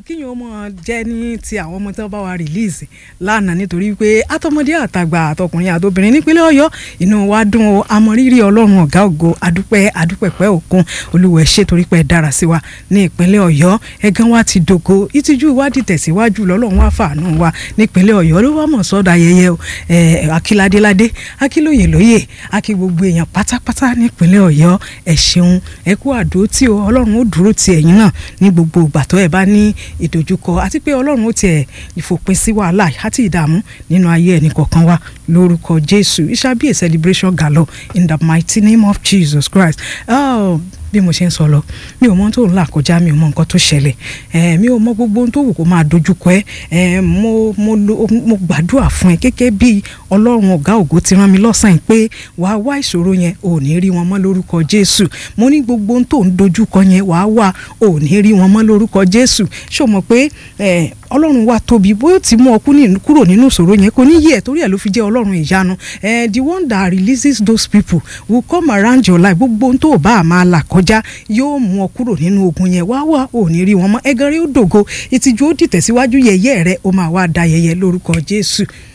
kíyàn ó mọ̀ jẹ́ ní ti àwọn ọmọ tí wọ́n bá wa release lánàá nítorí pé àtọmọdé àtàgbà àtọkùnrin àtobìnrin nípínlẹ̀ ọ̀yọ́ inú wa dùn o àmọ̀rírì ọlọ́run ọ̀gá ògo adúpẹ́ adúpẹ́pẹ́ òkun olúwẹ̀ ṣe torí pé ẹ dára sí wa ní ìpínlẹ̀ ọ̀yọ́ ẹ̀gán wa ti dògo ìtìjú ìwádìí tẹ̀síwájú lọ́lọ́run wá fàánú wa nípínlẹ̀ ọ̀yọ́ ló wá mọ̀ sọ́dọ̀ ayẹyẹ o akíládéládé akílóyè lóyè akí gbogbo èèyàn pátápátá nípínlẹ̀ ọ̀yọ́ ẹ ṣeun ẹ kú àdó tí o ọlọ́run ó dúró ti ẹ̀yin náà ní gbogbo ìgbà tó ẹ bá ní ìdojúkọ àti pé ọlọ́run ó tiẹ̀ ìfòpin sí wàhálà àti ìdààmú nínú ayé ẹnì kọ̀ọ̀kan wa lórúkọ jésù it shall be a celebration galo in the mighty name of jesus christ. Oh, bí mo ṣe ń sọ lọ mi ò mọ tó ń là kọjá mi ò mọ nǹkan tó ṣẹlẹ̀ ẹ mi ò mọ gbogbo ohun tó wù kó máa dojúkọ ẹ ẹ mo mo lo mo gbàdúrà fún ẹ gẹ́gẹ́ bí ọlọ́run ọ̀gá ògo ti rán mi lọ́sàn-án pé wàá wá ìṣòro yẹn ò ní rí wọn mọ́ lórúkọ jésù mo ní gbogbo ohun tó ń dojúkọ yẹn wàá wà ò ní rí wọn mọ́ lórúkọ jésù ṣó mọ̀ pé ẹ ọlọ́run wa tóbi bóyá ti mú ọ kúrò nínú ìṣòro yẹn kò ní yẹ torí ẹ ló fi jẹ́ ọlọ́run ìyanu ẹ the one that releases those people will come around your life gbogbo ohun tó o bá máa là kọjá yóò mú ọ kúrò nínú ogun yẹn wá wá ò ní rí wọn mọ́ ẹgàn rí ó dògo ìtìjú ó dìtẹ̀síwájú yẹyẹ rẹ ó máa wá da yẹyẹ lórúkọ jésù